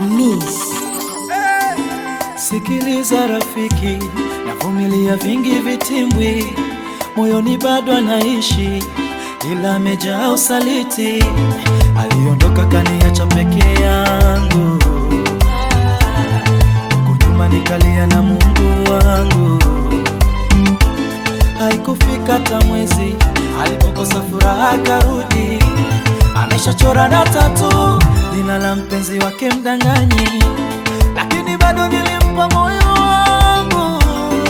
Amis. Sikiliza rafiki, navumilia vingi vitimbwi, moyoni bado anaishi, ila amejaa usaliti. Aliondoka kaniacha peke yangu, huku nyuma nikalia na Mungu wangu. Haikufika hata mwezi alipokosa furaha akarudi, ameshachora na tatu jina la mpenzi wake mdanganyi, lakini bado nilimpa moyo wangu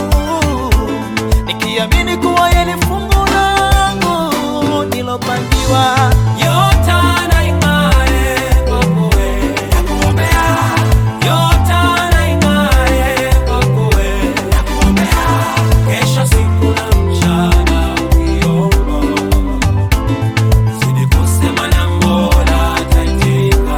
nikiamini kuwa yeye ni fungu langu nilopangiwa. Yote anaing'ae kwako wewe, nakuombea. Yote anaing'ae kwako wewe, nakuombea. Kesho siku na mchana ukiomba, zidi kusema na Mola ataitika.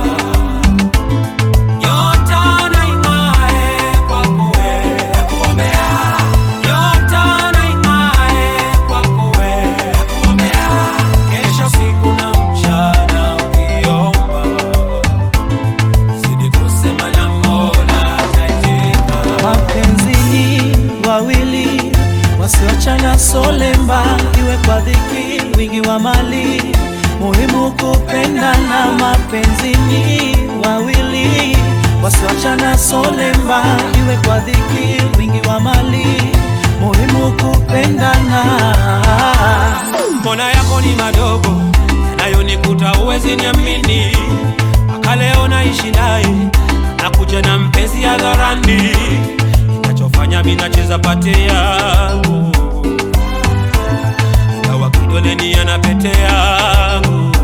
Yote anaing'ae kwako wewe, nakuombea. Yote anaing'ae kwako wewe, nakuombea. Kesho siku na mchana ukiomba, zidi kusema na Mola ataitika. Mapenzi ni wawili wasioachana solemba, iwe kwa dhiki, wingi wa mali, muhimu kupendana. Mapenzi ni wawili wasioachana solemba, iwe kwa dhiki, wingi wa mali, muhimu kupendana. mbona yako ni madogo yanayonikuta uwezi niamini mpaka leo naishi naye nakuja na mpenzi hadharani inachofanya mi nacheza pate yangu ingawa kidoleni ana pete yangu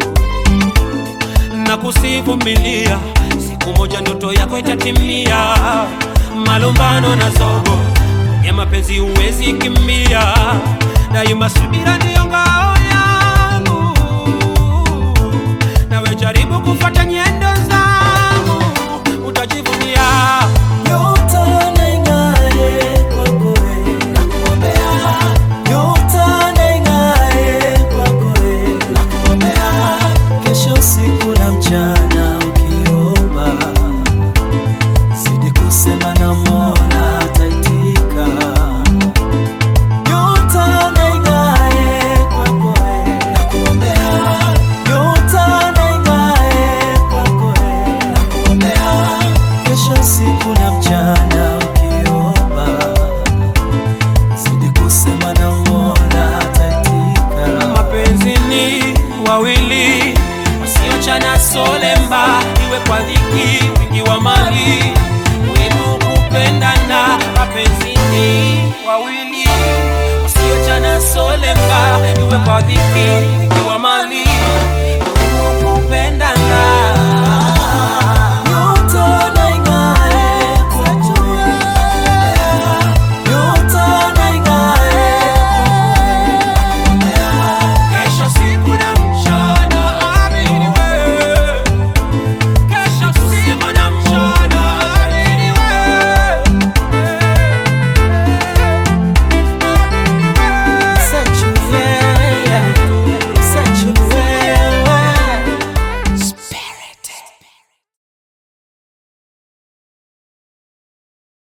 na kusivumilia siku moja ndoto yako itatimia malumbano na zogo ya mapenzi huwezi kimbia daima subira ndiyo ngao yangu nawe jaribu kufuata nyendo zangu utajivunia Nyota inaing'ae kwako wewe, nakuombea. Nyota inaing'ae kwako wewe, nakuombea. Kesho usiku na mchana ukiomba, zidi kusema na Mola ataitika. Nyota inaing'ae kwako wewe, nakuombea. Nyota inaing'ae kwako wewe, nakuombea. Kesho usiku na mchana ukiomba, zidi kusema na Mola ataitika. mapenzi ni wawili wasiochana solemba iwe kwa dhiki wingi wa mali muhimu kupendana mapenzi ni wawili wasiochana solemba iwe kwa dhiki